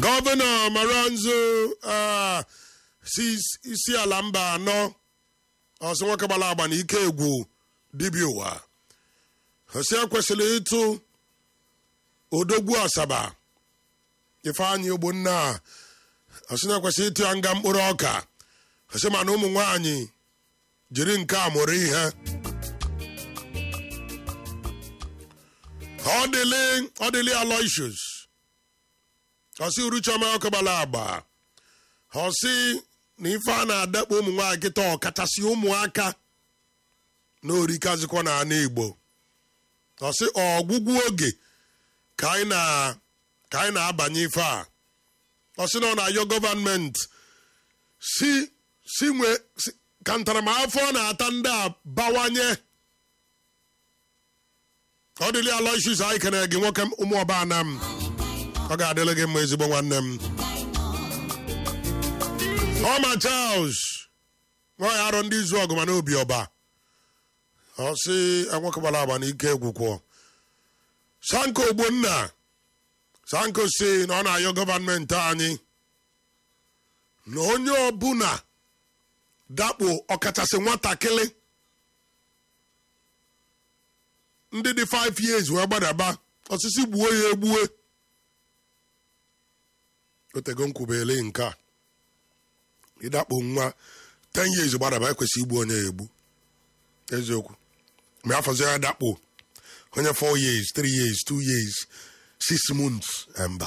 gọvanọ maranzo ah, si isi ala mba anọ ọsị nwoke gbara agba na ike egwu dibịa ụwa ọsị ekwesịrị ịtụ odogwu asaba ifeanyị ogbonna ọsị na-ekwesịrị ịtụ ya nga mkpụrụ ọka ọsị mana ụmụ nwanyị jiri nke a mụrụ ihe ọ dịlị ọ dịlị aloysius ọsị uruchoma ọkụ gbara agba ọsị na ife a na-adakpo ụmụ nwaanyị kịta ọkachasị ụmụaka na orikazikwa na ana igbo ọsị ọgwụgwụ oge ka anyị na ka anyị na-abanye ife a ọsị na ọ na-ayọ gọvanmenti si si nwe si- ka ntaramahụhụ ọ na-ata ndị a bawanye ọ dịlị aloysius anyị kene gị nwoke ụmụ ọba ana m ọ ga-adịrị gị mma ezigbo nwanne m ọma charles nwaanyị arọ ndị izu ọgụ mana obi ọba ọ sị enwekwabara agba na ike egwukwọ sanko ogbonna sanko si na ọ na-ayọ gọvanmenti anyị na onye ọbụla dakpo ọkachasị nwatakịrị ndị dị 5 years wee gbadaba osisi gbuo ya egbue otego nkwubele nke a ịdakpo nwa 10 years gbadaba ekwesị igbu onye ya egbu eziokwu ma afọzi ya dakpo onye 4 years 3 years 2 years 6 months mba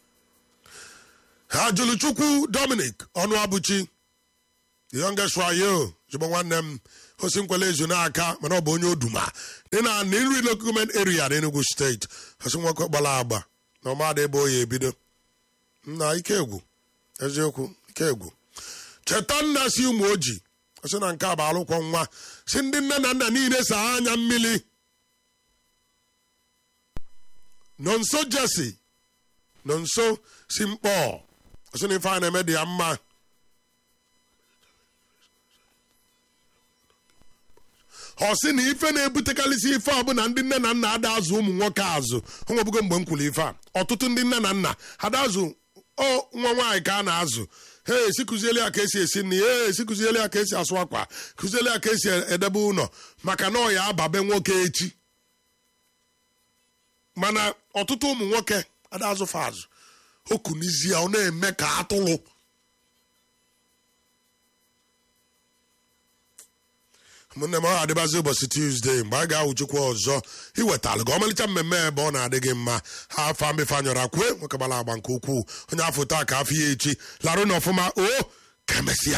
ha jụrụ chukwu dominic ọnụ abụchi the youngest wayo jụgbọ nwanne m osi nkwele ezu n'aka mana ọ bụ onye oduma dị na nri lokument area n'Enugu steeti osi nwoke gbara agba na ọmadị ebe oyi ebido nna ike egwu eziokwu ike egwu cheta nna si ụmụ oji sị na nke a bụ alụkwọ nwa si ndị nne na nna niile saa anya mmiri nọ nso jesi nọ nso si mkpọ sị na ife a na-eme dị ya mma ọ sị na ife na-ebutekarịsị ife a bụ na ndị nne na nna ada azụ ụmụ nwoke azụ onwebugo mgbe m kwuru ife a ọtụtụ ndị nne na nna ada azụ ọ nwa nwaanyị ka a na-azụ he esi kụziele ya ka esi esi nri he esi kụziele ya ka esi asụ akwa kụziele ya ka esi edebe ụlọ maka na ọ ya ababe nwoke echi mana ọtụtụ ụmụ nwoke ada azụfa azụ okunizie ọ na-eme ka atụrụ ụmụnne m ọ ga-adịbazi ụbọchị tuzdee mgbe a ga-awụchukwu ọzọ iwetalụ gị ọmalịcha mmemme ebe ọ na-adị gị mma ha afọ mbefe anyọrọ akwe nwoke gbara agba nke ukwuu onye afọ taa ka afọ ya echi larụ na ọfụma o ka emesịa